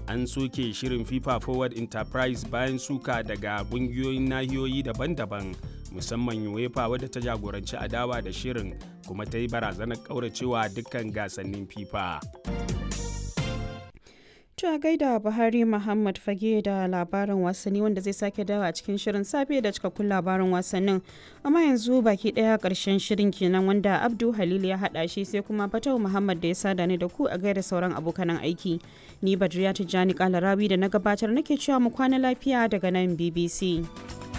an soke shirin fifa forward enterprise bayan suka daga ƙungiyoyin nahiyoyi daban-daban musamman uefa wadda ta jagoranci adawa da shirin kuma ta yi barazanar ƙauracewa dukkan gasannin fifa a gaida Buhari Muhammad Fage da labarin wasanni wanda zai sake dawa a cikin shirin safe da cikakkun labarin wasannin. Amma yanzu baki daya karshen shirin kenan wanda Abdu Halil ya hada shi sai kuma Fatau Muhammad da ya sada ni da ku a gaida sauran abokanan aiki. Ni Badriya Tijjani Kalarawi da na gabatar nake cewa mu kwana lafiya daga nan BBC.